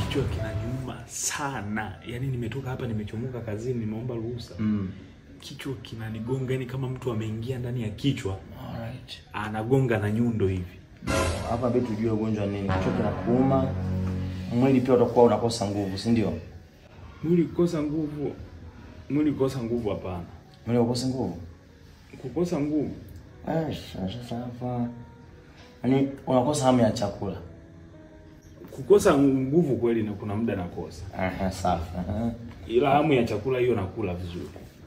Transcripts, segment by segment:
kichwa kinaniuma sana. Yaani nimetoka hapa nimechomoka kazini nimeomba ruhusa. Mm. Kichwa kinanigonga yani kama mtu ameingia ndani ya kichwa Alright. anagonga na nyundo hivi. Hapa bado tujue ugonjwa nini. Kichwa kinakuuma. Mwili pia utakuwa unakosa nguvu, si ndio? Mwili kukosa nguvu, mwili kukosa nguvu hapana. Mwili unakosa nguvu. Kukosa nguvu Ah, sasa hapa. Yaani unakosa hamu ya chakula. kukosa nguvu kweli na kuna muda nakosa. Aha, safi. Aha. Ila hamu ya chakula hiyo nakula vizuri.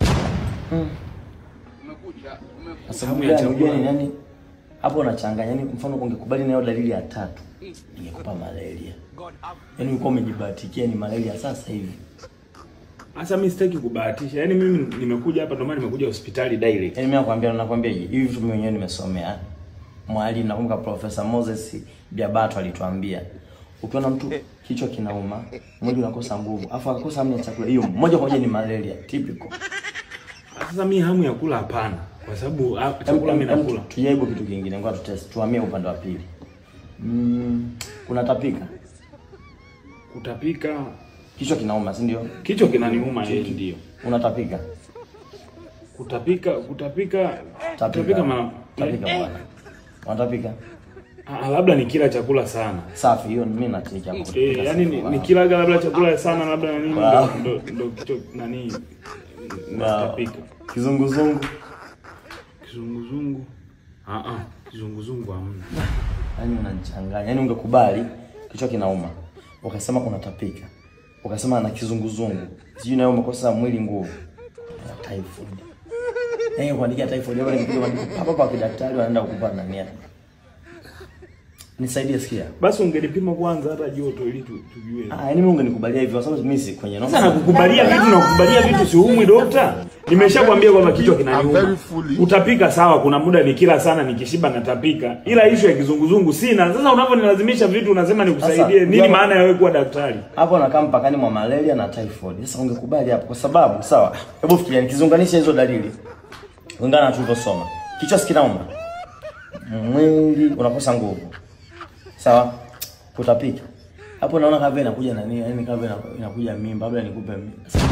Kwa sababu Hamu ya gani? chakula. Unajua ni nani? Hapo unachanganya. Yaani mfano ungekubali nayo dalili ya tatu. Ingekupa malaria. Yaani ulikuwa umejibahatikia ni malaria sasa hivi. Sasa mimi sitaki kubahatisha. Yaani mimi nimekuja hapa ndio maana nimekuja hospitali direct. Yaani mimi nakwambia nakwambia hivi hivi vitu mimi mwenyewe nimesomea. Mwalimu nakumbuka Profesa Moses Biabato alituambia ukiona mtu kichwa kinauma, mwili unakosa nguvu, afu akakosa hamu ya chakula, hiyo moja kwa moja ni malaria typical. Sasa mimi hamu ya kula hapana. Kwa sababu ah, Em- chakula em- mimi em- nakula. Tujaribu kitu kingine, ngoja tutest, tuhamie upande wa pili. Mm, unatapika, Kutapika kichwa kinauma, si ndio? kichwa kinaniuma yeye ndio. Unatapika, Kutapika kutapika tapika, kutapika ma, tapika bwana, unatapika. ah, labda nikila chakula sana. Safi, hiyo mimi natika hapo. Eh, kutapika yani safi. ni- nikilaga labda chakula sana labda na nini Wow. ndo ndo- ndo kichwa nani Wow. natapika. Kizunguzungu, Kizunguzungu. Ah ah, kizunguzungu hamna. yaani unanichanganya. Yaani ungekubali kichwa kinauma, ukasema unatapika, ukasema na kizunguzungu, sijui nayo umekosa mwili nguvu, na typhoid. Eh, kuandikia typhoid hapo nikipiga maandiko hapa kwa daktari wanaenda kukupa nani hapa. Nisaidie sikia. Basi ungelipima kwanza hata joto ili tu, tujue. Ah, yaani mimi ungenikubalia hivyo kwa sababu mimi si kwenye Sasa nakukubalia vitu na kukubalia vitu si umwi dokta. Nimeshakwambia kwamba kichwa kinaniuma. Utapika sawa, kuna muda nikila sana nikishiba natapika. Ila issue ya kizunguzungu sina. Sasa unavyonilazimisha vitu unasema nikusaidie. Sasa, Nini jana- maana ya wewe kuwa daktari? hapo nakaa mpakani mwa malaria na typhoid. Sasa ungekubali hapo kwa sababu sawa. Hebu fikiria nikizunganisha hizo dalili. Kulingana na tulivyosoma. Kichwa si kinauma. Mwili unakosa nguvu. Sawa? Kutapika. Hapo naona kama vile inakuja nani, yani kama vile ina- inakuja mimba, labda nikupe mimba. Sasa,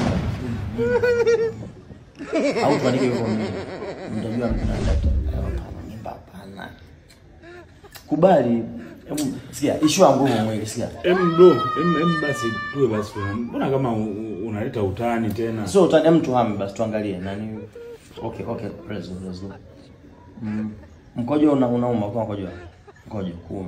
mimba. Au tuandike hivyo mimba. Mtajua mna daktari. Hapana, mimba hapana. Kubali. Hebu sikia, issue ya nguvu mwili, sikia. Em bro, em, em basi tuwe basi. Mbona kama u- u- unaleta utani tena? So utani hem tuhame basi tuangalie nani. Okay, okay, let's go, let's go. Mm. Mkojo una unauma kwa mkojo. Mkojo kuuma.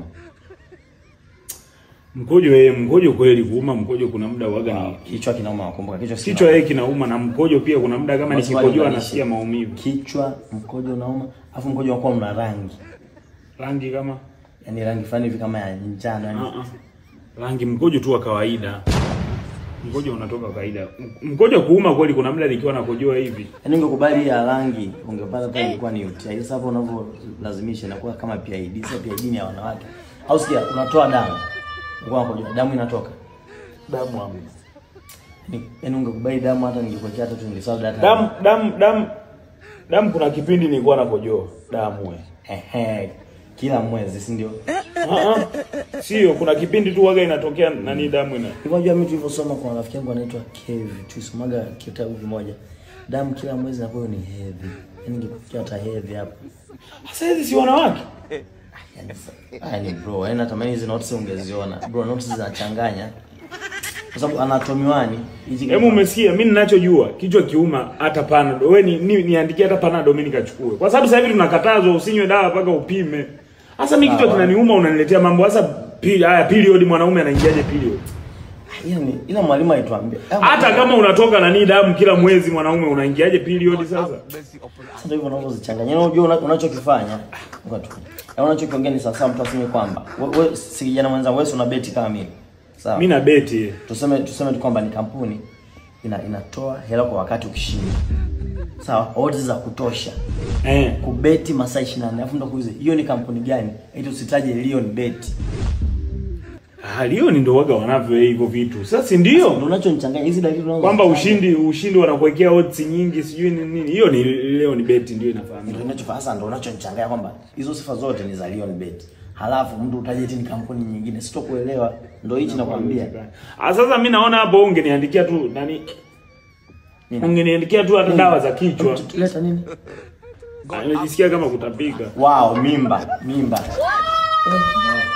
Mkojo eh, mkojo kweli kuuma mkojo kuna muda waga ni Kichwa kinauma, kumbuka kichwa si kichwa yeye kinauma na mkojo pia kuna muda kama Basi nikikojoa walinganishe. nasikia maumivu. Kichwa, mkojo unauma, afu mkojo unakuwa una rangi. Rangi kama Yaani rangi fulani hivi kama ya njano yani. Ah, ah. rangi mkojo tu wa kawaida mkojo unatoka kawaida M- mkojo kuuma kweli kuna muda nikiwa nakojoa hivi Yaani ungekubali hii ya rangi, ungepata pia ilikuwa ni UTI. Sasa hapo unavyolazimisha inakuwa kama PID. Sasa PID ni ya wanawake. Au sikia, unatoa damu. Uko unakojoa, damu inatoka. damu hamna Yaani yaani ungekubali damu hata ningekuwekea hata tu ningesahau data. damu damu damu damu kuna kipindi nilikuwa nakojoa damu we Ehe. Kila mwezi, si ndio? Ah, ah. sio kuna kipindi tu waga inatokea nani damu ina Hivyo unajua mimi tulivyosoma kwa rafiki yangu anaitwa Kev, tulisomaga kitabu kimoja. Damu kila mwezi na kwa ni hedhi. Yaani ingekuwa hata hedhi hapo. sasa hizi si wanawake Yaani yaani bro, yaani natamani hizi notes ungeziona. Bro, notes zinachanganya. Kwa sababu anatomy wani hizi hebu umesikia mimi ninachojua kichwa kiuma hata panado wewe ni, ni, niandikie hata panado mimi nikachukue kwa sababu sasa hivi tunakatazwa usinywe dawa mpaka upime sasa mimi kichwa Sawa. kinaniuma unaniletea mambo sasa pili haya period mwanaume anaingiaje period Yaani ila mwalimu alituambia. hata kama unatoka nani damu kila mwezi mwanaume unaingiaje period sasa Sasa ndio hivyo unavyozichanganya. Yaani unajua una- unachokifanya. Ngoja tu. Yaani unachokiongea ni sawa sawa mtu aseme kwamba wewe si kijana mwenzangu wewe si una beti kama mimi. Sawa. mimi na beti tuseme tuseme tu kwamba ni kampuni ina, inatoa hela kwa wakati ukishinda sawa odds za kutosha eh kubeti masaa 24 alafu ndo kuulize hiyo ni kampuni gani eti usitaje Lion Bet ah leo ni ndo waga wanavyo hivyo vitu sasa si ndio ndio unachonichanganya hizi dalili unazo kwamba ushindi ushindi wanakuwekea odds nyingi sijui ni nini hiyo ni leo ni beti ndio ndio inafahamika ninachofanya sasa ndio unachonichanganya kwamba hizo sifa zote ni za Lion Bet halafu mtu utaje eti ni kampuni nyingine, sitokuelewa. Ndio hichi nakwambia. Ah, sasa mimi naona hapo ungeniandikia tu nani? Ungeniandikia tu hata dawa za kichwa. Leta nini? Ah, Nimejisikia kama kutapika. Wow, mimba, mimba. Eh,